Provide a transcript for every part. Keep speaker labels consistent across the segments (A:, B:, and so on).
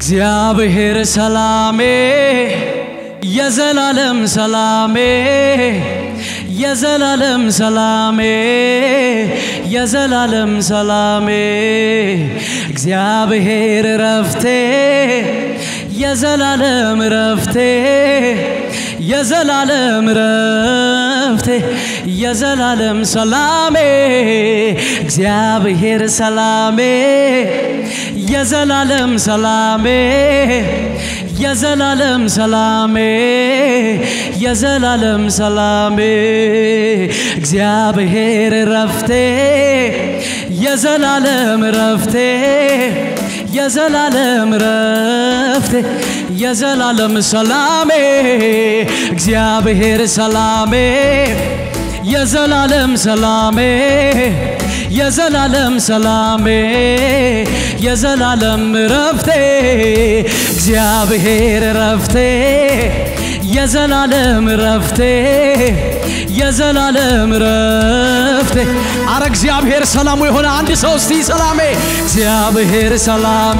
A: እግዚአብሔር ሰላሜ የዘላለም ሰላሜ የዘላለም ሰላሜ የዘላለም ሰላሜ እግዚአብሔር ረፍቴ የዘላለም ረፍቴ የዘላለም ረፍቴ የዘላለም ሰላሜ እግዚአብሔር ሰላሜ የዘላለም ሰላሜ የዘላለም ሰላሜ የዘላለም ሰላሜ እግዚአብሔር ረፍቴ የዘላለም ረፍቴ የዘላለም ረፍቴ የዘላለም ሰላሜ እግዚአብሔር ሰላሜ የዘላለም ሰላሜ የዘላለም ሰላሜ የዘላለም ረፍቴ እግዚአብሔር ረፍቴ የዘላለም ረፍቴ የዘላለም ረፍቴ አረ እግዚአብሔር ሰላሙ የሆነ አንድ ሰው እስቲ ሰላሜ እግዚአብሔር ሰላሜ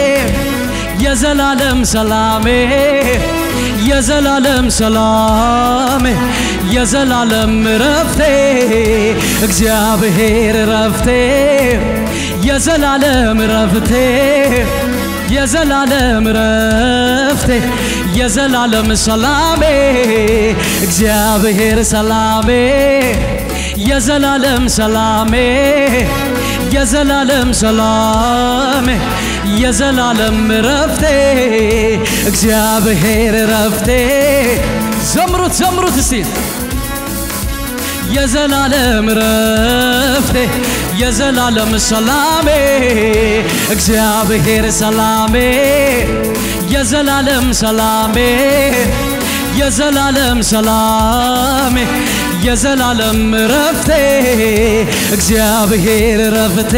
A: የዘላለም ሰላሜ የዘላለም ሰላሜ የዘላለም ረፍቴ እግዚአብሔር ረፍቴ የዘላለም ረፍቴ የዘላለም ረፍቴ የዘላለም ሰላሜ እግዚአብሔር ሰላሜ የዘላለም ሰላሜ የዘላለም ሰላሜ የዘላለም ረፍቴ እግዚአብሔር ረፍቴ ዘምሩት ዘምሩት እስቲ የዘላለም ረፍቴ የዘላለም ሰላሜ እግዚአብሔር ሰላሜ የዘላለም ሰላሜ የዘላለም ሰላሜ የዘላለም ረፍቴ እግዚአብሔር ረፍቴ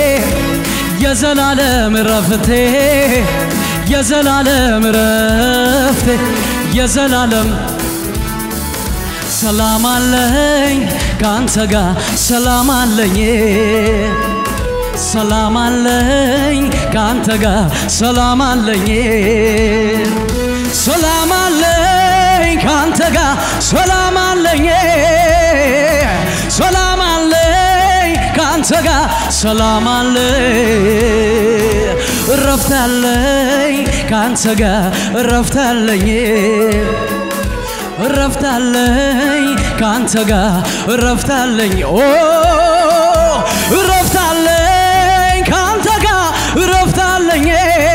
A: የዘላለም ረፍቴ የዘላለም ረፍቴ የዘላለም ሰላም አለኝ ካንተ ጋር ሰላም አለኝ ሰላም አለኝ ካንተ ጋር ሰላም አለኝ ሰላም አለኝ ካንተ ጋር ሰላም አለኝ ሰላም አለኝ ካንተ ጋር ሰላም አለኝ እረፍት አለኝ ካንተ ጋር እረፍት አለኝ እረፍት አለኝ ካንተ ጋር እረፍት አለኝ ኦ እረፍት አለኝ ካንተ ጋር እረፍት አለኝ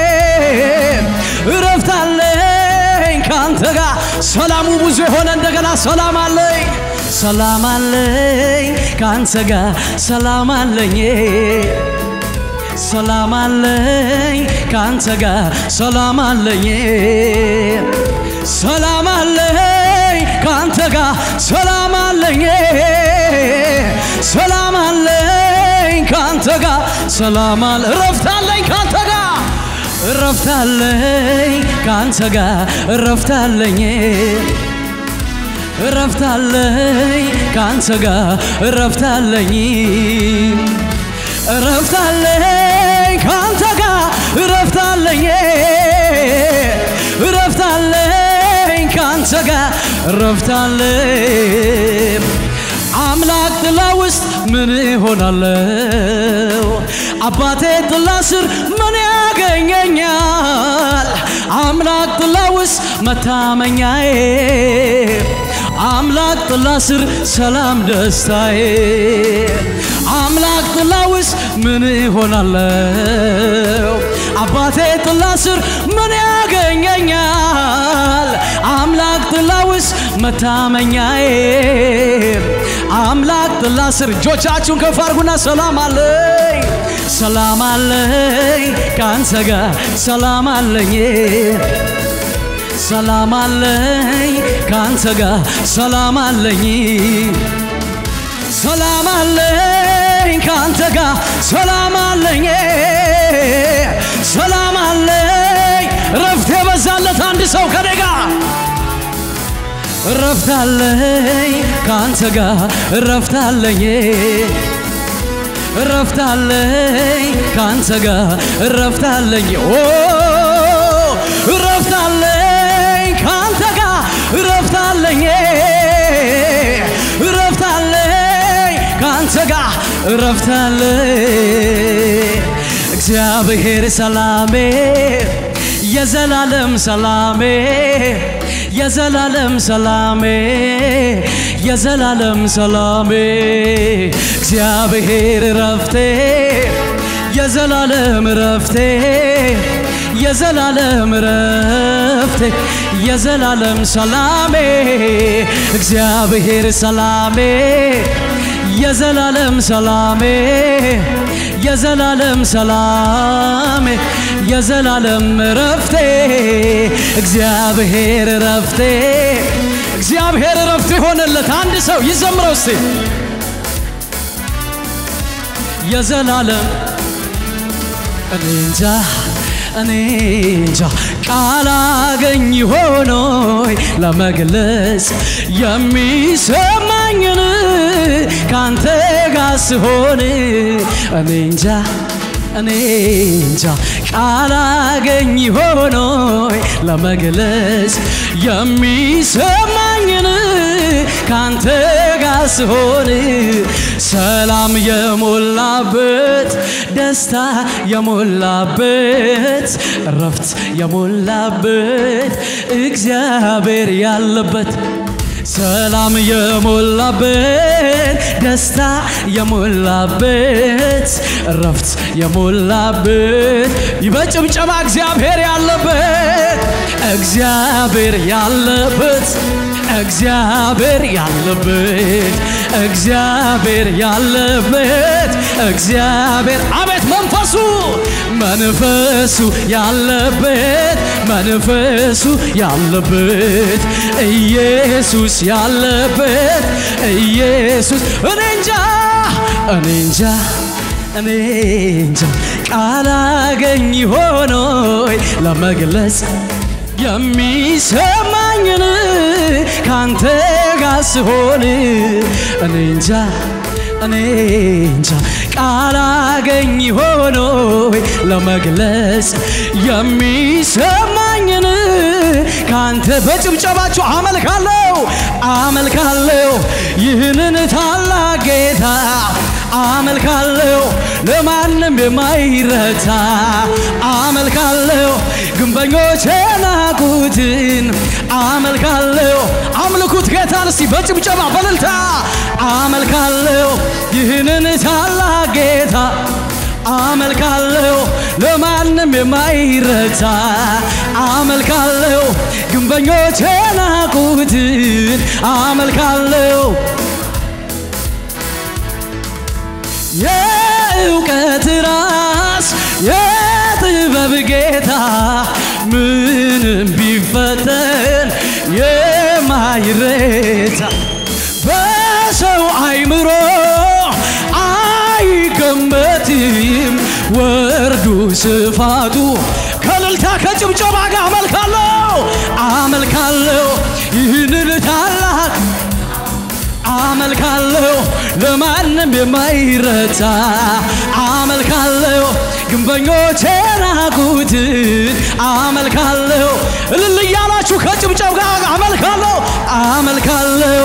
A: እረፍት አለኝ ካንተ ጋር ሰላሙ ብዙ የሆነ እንደገና ሰላም አለኝ ሰላም አለኝ ካንተ ጋር ሰላም አለኝ ሰላም አለኝ ካንተ ጋር ሰላም አለኝ ሰላም አለኝ ካንተ ጋር ሰላም አለኝ ሰላም አለኝ ካንተ ጋር ሰላም አለ እረፍት አለኝ ካንተ ጋር እረፍት አለኝ ካንተ ጋር እረፍት አለኝ እረፍት አለኝ ካንተ ጋር እረፍት አለኝ እረፍት አለኝ ካንተ ጋር እረፍት አለኝ እረፍት አለኝ ካንተ ጋር እረፍት አለኝ አምላክ ጥላ ውስጥ ምን እሆናለሁ? አባቴ ጥላ ስር ምን ያገኘኛል? አምላክ ጥላ ውስጥ መታመኛዬ አምላክ ጥላ ስር ሰላም ደስታዬ አምላክ ጥላ ውስጥ ምን እሆናለሁ? አባቴ ጥላ ስር ምን ያገኘኛል? አምላክ ጥላ ውስጥ መታመኛዬ አምላክ ጥላ ስር እጆቻችሁን ከፍ አድርጉና ሰላም አለኝ ሰላም አለኝ ከአንተ ጋር ሰላም አለኝ ሰላም አለኝ ከአንተ ጋር ሰላም አለኝ ሰላም አለኝ ከአንተ ጋር ሰላም አለኝ ሰላም አለኝ ረፍት የበዛለት አንድ ሰው ከኔ ጋር እረፍት አለኝ ከአንተ ጋር እረፍት አለኝ እረፍት አለኝ ከአንተ ጋር እረፍት አለኝ ኦ ረፍታለ እግዚአብሔር ሰላሜ የዘላለም ሰላሜ የዘላለም ሰላሜ የዘላለም ሰላሜ እግዚአብሔር ረፍቴ የዘላለም ረፍቴ የዘላለም ረፍቴ የዘላለም ሰላሜ እግዚአብሔር ሰላሜ የዘላለም ሰላሜ የዘላለም ሰላሜ የዘላለም ረፍቴ እግዚአብሔር ረፍቴ እግዚአብሔር ረፍቴ ሆነለት። አንድ ሰው ይዘምረው እስቲ የዘላለም እኔ እንጃ እኔ እንጃ ቃል አገኝ ሆኖይ ለመግለጽ የሚሰማኝን ካንተ ጋር ስሆን እኔ እንጃ እኔ እንጃ ቃል አገኝ ሆኖይ ለመግለጽ የሚሰማኝን ካንተ ጋር ስሆን ሰላም የሞላበት ደስታ የሞላበት እረፍት የሞላበት እግዚአብሔር ያለበት ሰላም የሞላበት ደስታ የሞላበት እረፍት የሞላበት በጭብጨባ እግዚአብሔር ያለበት እግዚአብሔር ያለበት እግዚአብሔር ያለበት እግዚአብሔር ያለበት እግዚአብሔር አቤት መንፈሱ መንፈሱ ያለበት መንፈሱ ያለበት ኢየሱስ ያለበት ኢየሱስ እኔ እንጃ እኔ እንጃ እኔ እንጃ ቃል አገኝ ሆኖይ ለመግለጽ የሚሰማኝን ካንተ ጋር ስሆን እኔ እንጃ እኔ እንጃ ቃል አገኝ ሆኖይ ለመግለጽ የሚሰማኝን ካንተ በጭብጨባችሁ አመልካለሁ አመልካለሁ ይህንን ታላቅ ጌታ አመልካለሁ ለማንም የማይረታ አመልካለሁ ግንበኞች የናቁትን አመልካለሁ አምልኩት ጌታን እስቲ በጭብጨባ በልልታ አመልካለሁ ይህንን ታላቅ ጌታ አመልካለሁ ለማንም የማይረታ አመልካለሁ ግንበኞች የናቁትን አመልካለሁ የእውቀት ራስ የጥበብ ጌታ ምንም ቢፈተን የማይረታ በሰው አይምሮ አይገመትም ወርዱ ስፋቱ ከልልታ ከጭብጨባ ጋር አመልካለሁ አመልካለሁ ይህንን ታላቅ አመልካለሁ ለማንም የማይረታ አመልካለሁ ግንበኞች የናቁትን አመልካለሁ እልል እያላችሁ ከጭብጨብ ጋር አመልካለሁ አመልካለሁ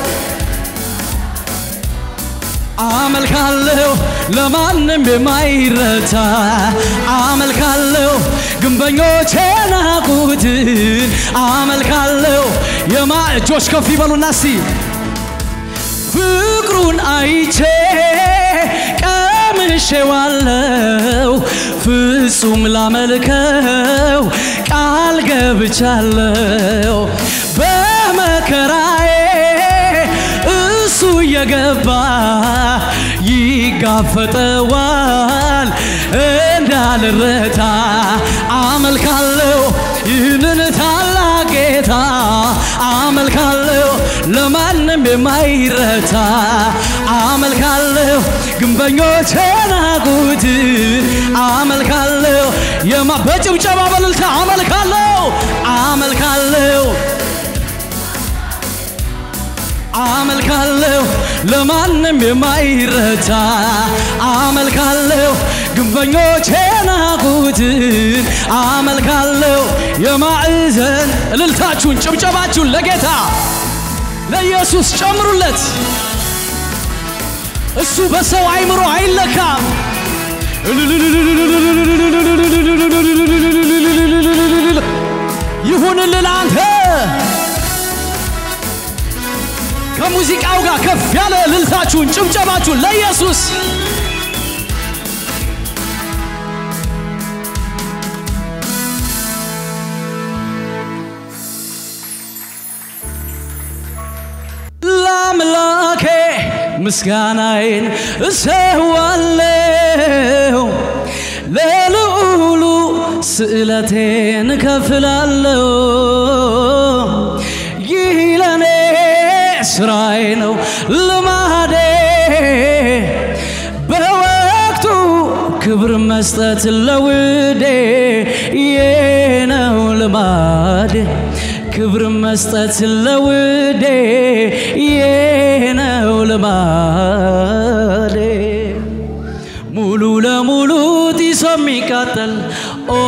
A: አመልካለሁ ለማንም የማይረታ አመልካለሁ ግንበኞች የናቁትን አመልካለሁ የማ እጆች ከፍ ይበሉና እስቲ ፍቅሩን አይቼ ቀምሼዋለው ፍጹም ላመልከው ቃል ገብቻለው በመከራዬ እሱ እየገባ ይጋፈጠዋል እንዳልረታ አመልካለሁ ይህንን ታላቅ ጌታ አመልካለሁ ለማንም የማይረታ አመልካለሁ ግንበኞች የናቁትን አመልካለሁ የማ በጭብጨባ በልልታ አመልካለሁ አመልካለሁ አመልካለሁ ለማንም የማይረታ አመልካለሁ ግንበኞች የናቁትን አመልካለሁ የማዕዘን እልልታችሁን ጭብጨባችሁን ለጌታ ለኢየሱስ ጨምሩለት እሱ በሰው አይምሮ አይለካም። ይሁንልህ ለአንተ ከሙዚቃው ጋር ከፍ ያለ እልልታችሁን ጭብጨባችሁን ለኢየሱስ ለአምላኬ ምስጋናዬን እሰዋለሁ ለልዑሉ ስዕለቴን እከፍላለሁ። ይህ ለኔ ስራዬ ነው ልማዴ በወቅቱ ክብር መስጠት ለውዴ ይህ ነው ልማዴ ክብር መስጠት ለውዴ ይህ ነው ልማዴ ሙሉ ለሙሉ ጢሶ የሚቃጠል ኦ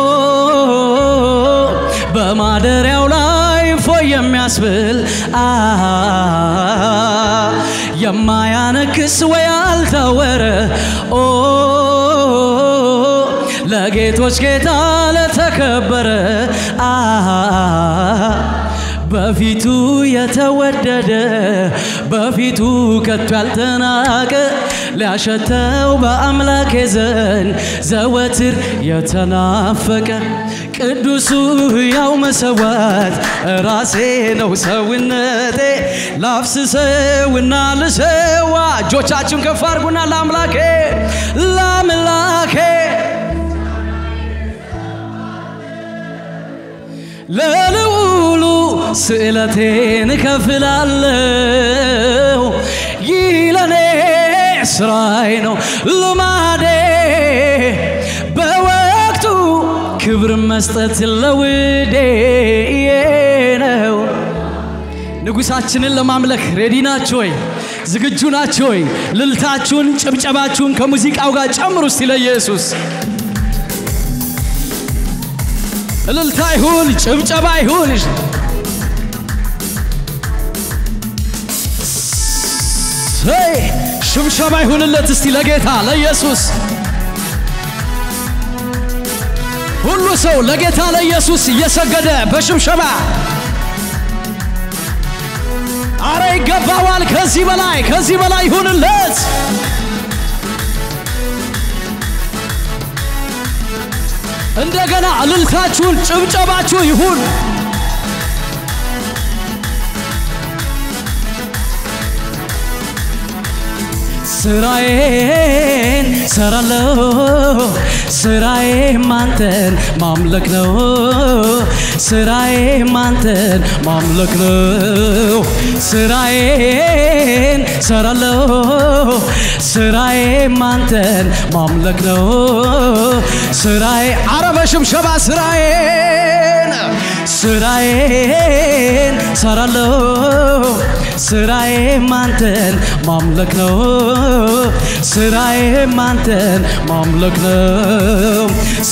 A: በማደሪያው ላይ ፎይ የሚያስብል አ የማያነክስ ወይ አልታወረ ኦ ለጌቶች ጌታ ለተከበረ አ በፊቱ የተወደደ በፊቱ ከቶ ያልተናቀ ሊያሸተው በአምላኬ ዘንድ ዘወትር የተናፈቀ ቅዱሱ ሕያው መሰዋት ራሴ ነው ሰውነቴ ላፍስሰውና ልሰዋ እጆቻችሁን ከፍ አድርጉና ለአምላኬ ለአምላኬ ለልዑሉ ስዕለቴን እከፍላለሁ። ይህ ለኔ ስራዬ ነው ልማዴ በወቅቱ ክብር መስጠት ለውዴ ነው። ንጉሳችንን ለማምለክ ሬዲ ናችሁ ወይ? ዝግጁ ናችሁ ወይ? ልልታችሁን፣ ጭብጨባችሁን ከሙዚቃው ጋር ጨምሩ እስቲ ለኢየሱስ እልልታ ይሁን፣ ጭብጨባ ይሁን። ሰይ ሽብሸባ ይሁንለት እስቲ ለጌታ ለኢየሱስ። ሁሉ ሰው ለጌታ ለኢየሱስ እየሰገደ በሽብሸባ አረ ይገባዋል። ከዚህ በላይ ከዚህ በላይ ይሁንለት። እንደገና እልልታችሁን ጭብጨባችሁ ይሁን። ስራዬን ሰራለሁ፣ ስራዬም አንተን ማምለክ ነው። ስራዬም አንተን ማምለክ ነው። ስራዬን ሰራለሁ፣ ስራዬም አንተን ማምለክ ነው። ስራዬ አረ በሽብሸባ ስራዬን ስራዬን ሰራለሁ ስራዬም አንተን ማምለክ ነው። ስራዬም አንተን ማምለክ ነው።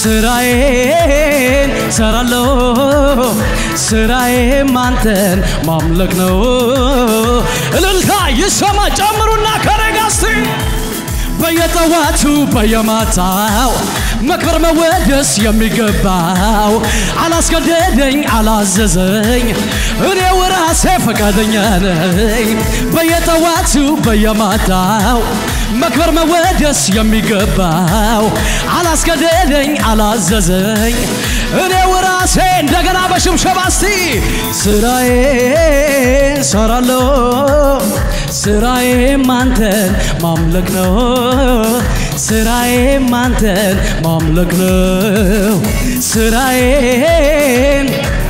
A: ስራዬን ሰራለሁ ስራዬም አንተን ማምለክ ነው። እልልታ ይሰማ ጨምሩና ከረጋስቲ በየጠዋቱ በየማታው መክበር መወደስ የሚገባው አላስገደደኝ አላዘዘኝ እኔው ራሴ ፈቃደኛ ነኝ። በየጠዋቱ በየማታው መክበር መወደስ የሚገባው አላስገደደኝ አላዘዘኝ እኔው ራሴ እንደገና በሽብሸባ እስቲ ስራዬን ሰራለሁ ስራዬም አንተን ማምለክ ነው። ስራዬም አንተን ማምለክ ነው። ስራዬን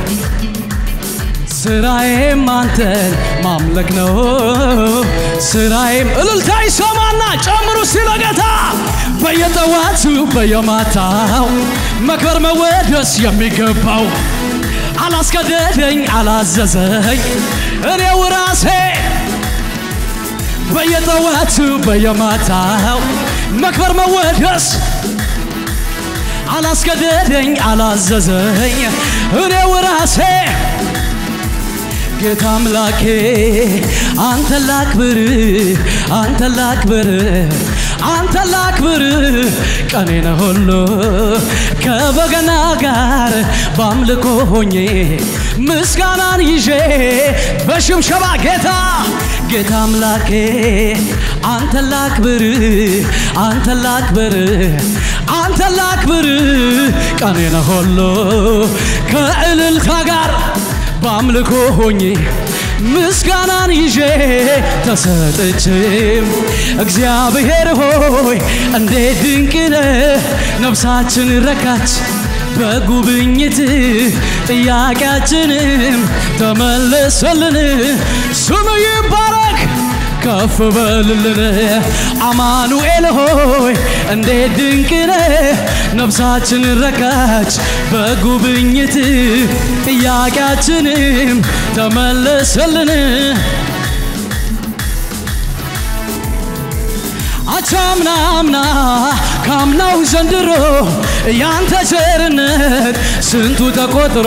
A: ስራዬም አንተን ማምለክ ነው። ስራዬም እልልታ ይሰማና ጨምሩ ሲለ ጌታ በየጠዋቱ በየማታው መክበር መወደስ የሚገባው አላስገደደኝ አላዘዘኝ እኔው ራሴ በየጠዋቱ በየማታው መክበር መወደስ አላስገደደኝ አላዘዘኝ እኔው ራሴ ጌታ አምላኬ አንተ ላክብር አንተ ላክብር አንተ ላክብር ቀኔን ሁሉ ከበገና ጋር በአምልኮ ሆኜ ምስጋናን ይዤ በሽምሸባ ጌታ ጌታ አምላኬ አንተ ላክብር አንተ ላክብር አንተ ላክብር ቀኔን ሁሉ ከእልልታ ጋር በአምልኮ ሆኜ ምስጋናን ይዤ ተሰጥቼም እግዚአብሔር ሆይ እንዴት ድንቅ ነህ! ነፍሳችን ረካች በጉብኝት ጥያቄያችንም ተመለሰልን። ስም ይባረክ ከፍ በልልን አማኑኤል ሆይ እንዴት ድንቅ ነህ! ነፍሳችን ረካች በጉብኝት ጥያቄያችንም ተመለሰልን። አቻምና አምና ካምናው ዘንድሮ ያንተ ቸርነት ስንቱ ተቆጥሮ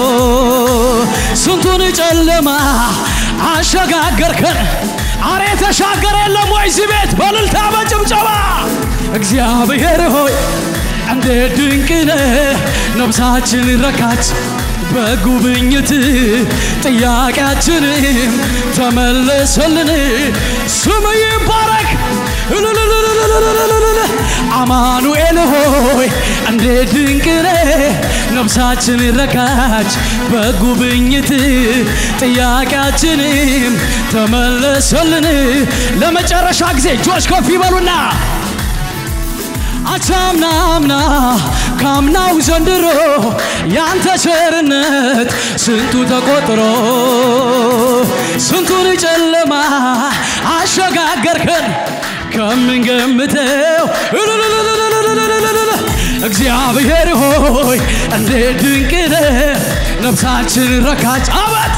A: ስንቱን ጨለማ አሸጋገርከን። አሬ የተሻገረ የለም ወይ እዚህ ቤት በእልልታ በጭብጨባ እግዚአብሔር ሆይ እንዴት ድንቅ ነህ! ነፍሳችን ረካች በጉብኝት ጥያቄያችንም ተመለሰልን። ስም ይባረክ እልልልልልልልልል። አማኑኤል ሆይ እንዴት ድንቅ ነህ! ነፍሳችን ረካች በጉብኝት ጥያቄያችንም ተመለሰልን። ለመጨረሻ ጊዜ እጆች ከፍ ይበሉና አቻምና አምና ካምናው ዘንድሮ ያንተ ቸርነት ስንቱ ተቆጥሮ ስንቱን ጨለማ አሸጋገርከን ከምንገምተው እልልልልልልልልልል። እግዚአብሔር ሆይ እንዴት ድንቅ ነህ! ነፍሳችን ረካች አበት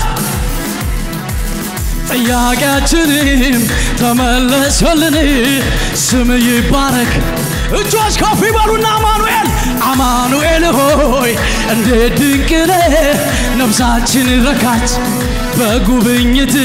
A: ጥያቄያችንም ተመለሰልን። ስም ይባረክ። እጆች ከፍ ይበሉና አማኑኤል አማኑኤል ሆይ እንዴት ድንቅ ነህ! ነፍሳችን ረካች በጉብኝት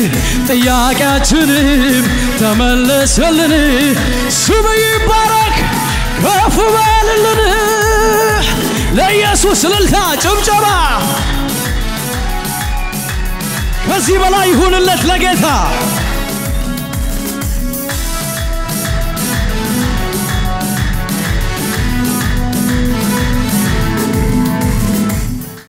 A: ጥያቄያችንም ተመለሰልን። ስም ይባረክ ከፍ በልልን። ለኢየሱስ እልልታ ጭብጨባ ከዚህ በላይ ይሁንለት ለጌታ